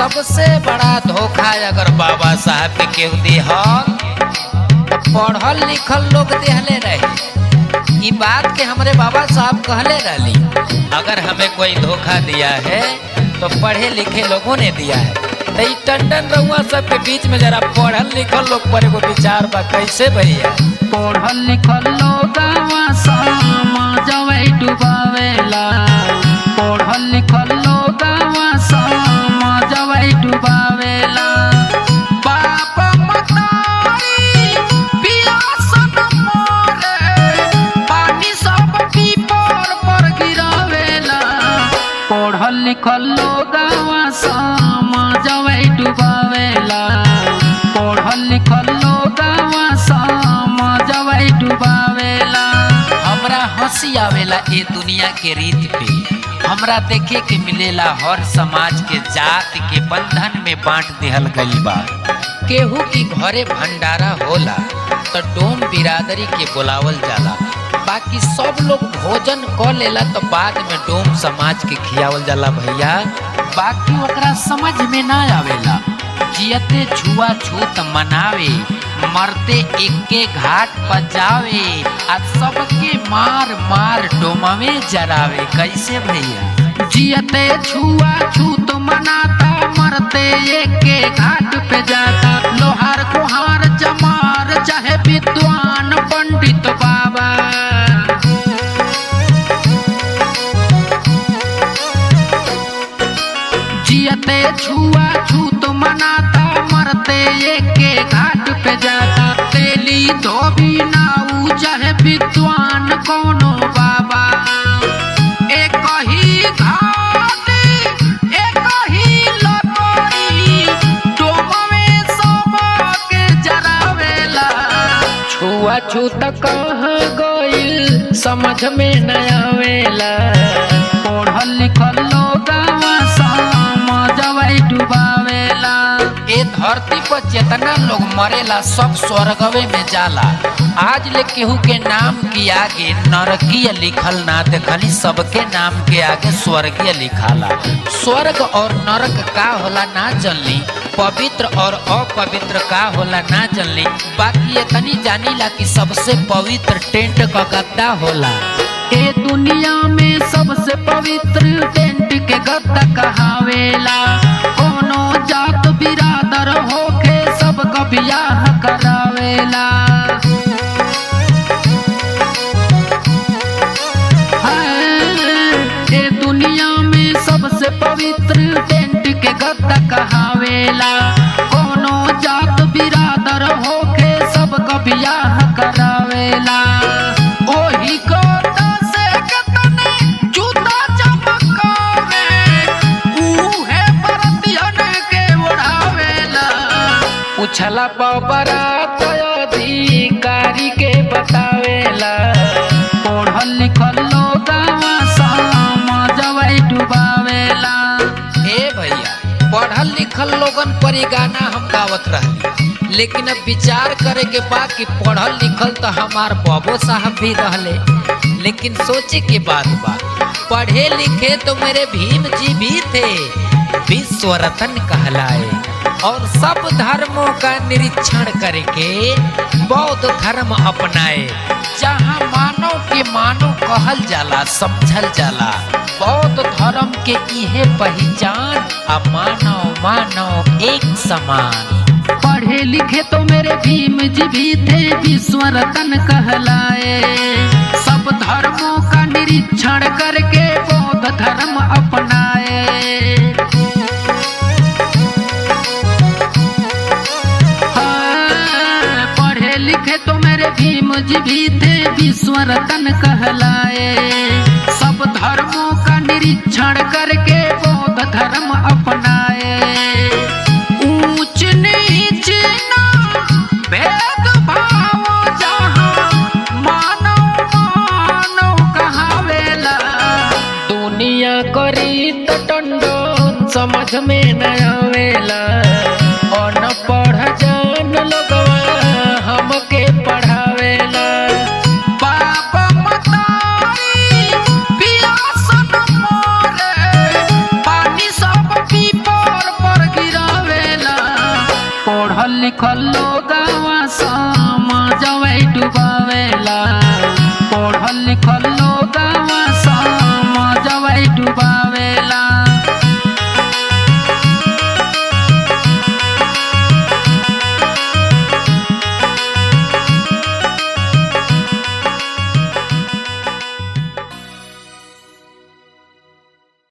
सबसे बड़ा धोखा अगर बाबा साहब के केहू दिहल तो पढ़ल लिखल लोग देहले रहे ई बात के हमरे बाबा साहब कहले रहली अगर हमें कोई धोखा दिया है तो पढ़े लिखे लोगों ने दिया है तो ई टंडन रउआ सब के बीच में जरा पढ़ल लिखल लोग पर एगो विचार बा कैसे भैया पढ़ल लिखल लोगवा समाजवे डुबावेला पढ़ल लिखल लोगवा समाजवे डुबावेला बाप मतारी पियासन मरे पानी सब पीपर पर गिरावेला पढ़ल लिखल लोगवा समाजवे डुबावेला पढ़ल लिखल लोगवा समाजवे डुबावेला हमरा हंसी आवेला ए दुनिया के रीत पे हमरा देखे के मिलेला हर समाज के जात के बंधन में बांट दिहल गई बा केहू की घरे भंडारा होला तो डोम बिरादरी के बुलावल जाला बाकी सब लोग भोजन क लेला तो बाद में डोम समाज के खियावल जाला भैया बाकी ओकरा समझ में ना आवेला जियते छुआ छूत मनावे मरते एके घाट पर जावे आ सबके मार मार डोमवे जरावे कैसे भैया जियते छुआ छूत मनाता मरते एक के घाट पे जाता लोहार कुहार जमार चाहे विद्वान पंडित बाबा जियते छुआ छूत मनाता मरते एक के घाट पे जाता तेली धोबी नाऊ चाहे विद्वान कोनो बाबा एक ही घाट एक ही लकड़ी डोमवे सबके जरावेला छुआ छूत कहाँ गइल समझ में न आवेला पढ़ल लिखल लोगवा समझवे डुबावेला ए धरती पर जितना लोग मरेला सब स्वर्गवे में जाला आज ले केहू के नाम के आगे नरकीय लिखल ना देखली सबके नाम के आगे स्वर्गीय लिखाला स्वर्ग और नरक का होला ना जनली पवित्र और अपवित्र का होला ना जनली बाकी इतनी जानीला कि सबसे पवित्र टेंट का गद्दा होला ए दुनिया में सबसे पवित्र टेंट के गद्दा कहावेला कोनो जात बिरादर होके सबका बियाह करावेला है, ए दुनिया में सबसे पवित्र टेंट के गद्दा कहावेला कोनो जात बिरादर होके सबका बियाह करावेला ओही गोटा से कतने जूता चमकावे उहे परतियन के ओढ़ावेला पूछला बाबरा अधिकारी के बतावेला पढ़ल लिखल लोगवा समझवे डुबावेला ए भैया पढ़ल लिखल लोगन पर ई गाना हम गावत रहली लेकिन अब विचार करे के बा कि पढ़ल लिखल तो हमार बाबू साहब भी रहले लेकिन सोचे के बात बा पढ़े लिखे तो मेरे भीम जी भी थे विश्व रत्न कहलाए और सब धर्मों का निरीक्षण करके बौद्ध धर्म अपनाए जहाँ मानव के मानव कहल जाला समझल जाला बौद्ध धर्म के इहे पहचान आ मानव मानव एक समान पढ़े लिखे तो मेरे भीम जी भी थे विश्व रतन कहलाए सब धर्मों का निरीक्षण करके बौद्ध धर्म अपनाए हाँ, पढ़े लिखे तो मेरे भीम जी भी थे विश्व रतन कहलाए सब धर्मों का निरीक्षण करके बौद्ध धर्म अपनाए ऊंच नीच ना भेद भाव जहाँ मानव मानव कहावेला दुनिया करी तो टंडन समझ में न आवेला